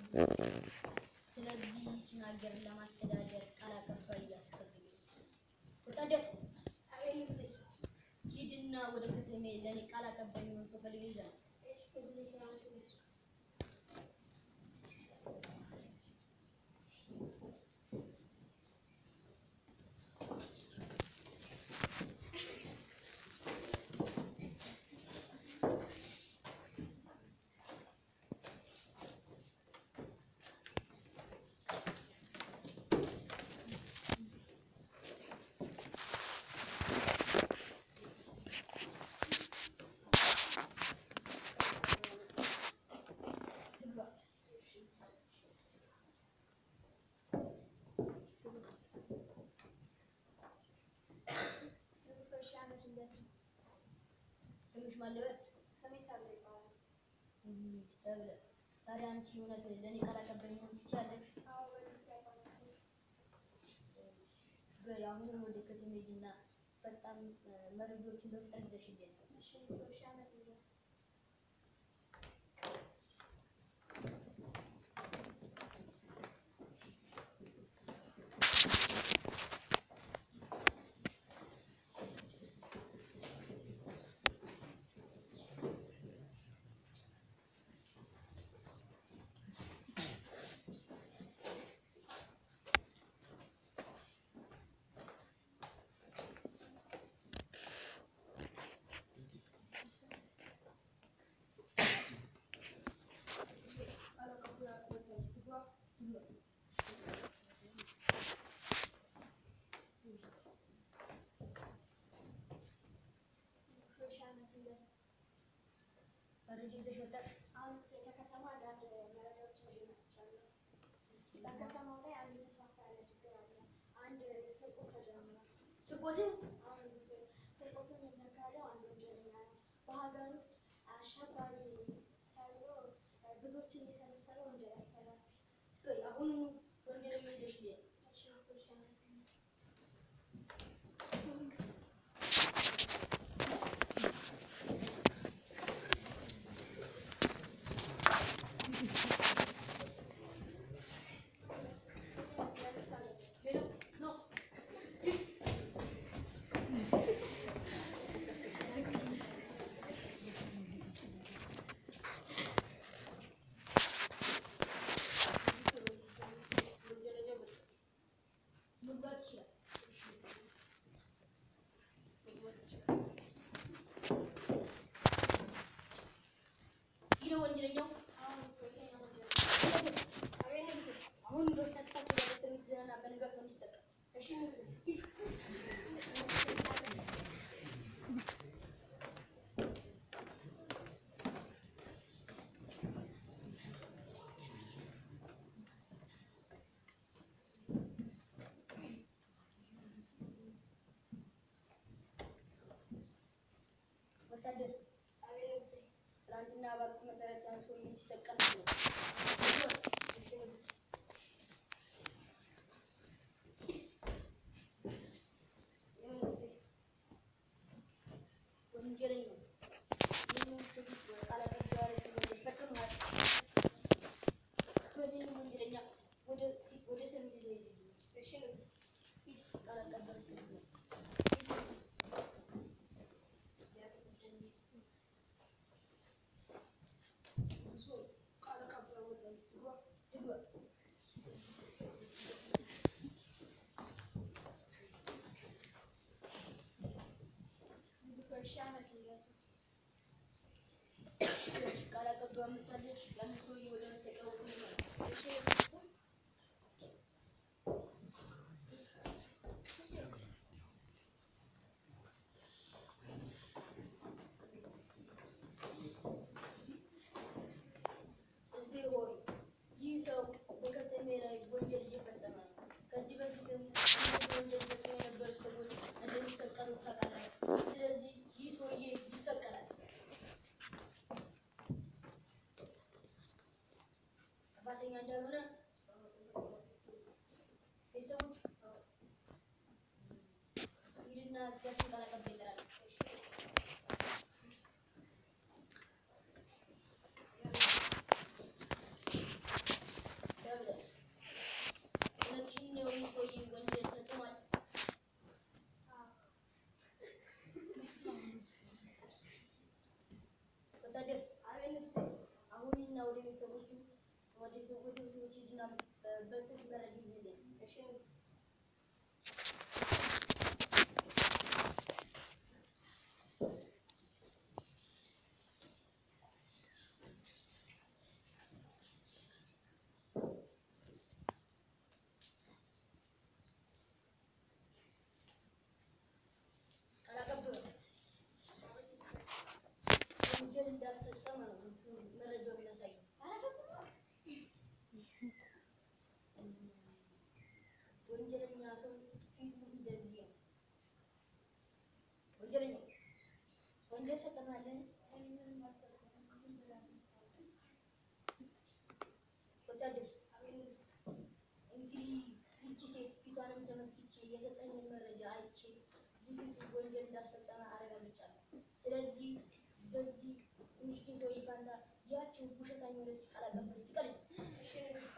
ስለዚህ ይህችን ሀገር ለማስተዳደር ቃል አቀባይ ያስፈልገኛል። ወታደር ሂድና ወደ ከተሜ ለእኔ ቃል አቀባይ የሚሆን ሰው ፈልግ ይዛል። ግባ። ስምሽ ማን ልበል? እም፣ ሰብለ። ታዲያ አንቺ እውነት ለእኔ ቃል አቀባይ መሆን ትችያለሽ? በይ አሁን ወደ ከተሜ ሂጂና ፈጣን እ፣ መረጃዎችን በፍጥነት ይዘሽልኝ ነው። መረጃ ይዘሽ ወጣሽ? በከተማው ላይ አንድ የተስፋፋ ያለ ችግር አለ። አንድ ስርቆት ተጀምሯል። ስርቆትን አሁን ስርቆቱን የሚያካሂደው አንድ ወንጀለኛ ነው። በሀገር ውስጥ አሸባሪ ተብሎ ብዙዎችን እየሰበሰበ ወንጀል ያሰራል። በይ አሁን ወንጀለኛ ይዘሽልኝ እሺ፣ ሶሻል ሚዲያ ሄሎ ነው ወንጀለኛው መግባት ይችላል። መግባት ይችላል። ይህ ነው ወንጀለኛው። አሁን ሰውዬ ነው ወንጀለኛ። አሁን በቀጥታ ወደ እስር ቤት ይዘንና በንጋታው እንዲሰጥ እሺ፣ ወታደር አቤት ትናንትና ባልኩ መሰረት ያን ሰውዬ እንዲሰቀል ነው። ወንጀለኛው ይህንን ስድብ ቃል አቀባይ ያለችው ወንጀል ፈጽሟል። በዚህም ወንጀለኛ ወደ ወደ እስር ቤት ይዘህ ሂድ። እሺ ሂድ፣ ቃል አቀባይ አስገድዶ ቃል አቀባዩ ወደ ግባ ግባ። ንጉሥ ሺህ ዓመት ይያዙ። ቃል አቀባይ አምጥታለች። ያን ሰውዬ ወደ መሰቀሉ ነው። እሺ፣ ሕዝቤ ሆይ ይህ ሰው በከተሜ ላይ ወንጀል እየፈጸመ ነው። ከዚህ በፊትም እነዚህ ወንጀል ፈጽመው የነበሩ ሰዎች እንደሚሰቀሉ ታውቃላችሁ። ስለዚህ ይህ ሰውዬ ይሰቀላል። ጥፋተኛ እንዳልሆነ ቤተሰቦቹ ሂድና እዚያችን ቃል አቀባይ ይጠራል። ወደ ሰው ወደ ሰዎች ሂድና በ- በስልክ መረጃ ይዘልኝ። እሺ ቃል አቀባዩ ወንጀል እንዳልፈጸመ ነው እንትኑ መረጃው የሚያሳየው። ኧረ ፈጽሞ ወንጀለኛ ሰው ፊቱ እንደዚህ ነው። ወንጀለኛ ወንጀል ፈጽማለህ? እኔ ምንም አልፈጸምኩም። ዝም ብላ ነው የምታወራው። ወታደር አቤት እንግዲህ ይቺ ሴት ፊቷንም ተመልክቼ የሰጠኝን መረጃ አይቼ ልጅቱ ወንጀል እንዳልፈጸመ አረጋግጫለሁ። ስለዚህ በዚህ ምስኪን ሰውዬ ፋንታ ያችን ውሸታም የሆነች ቃል አቀባይ ስቀልኝ። እሺ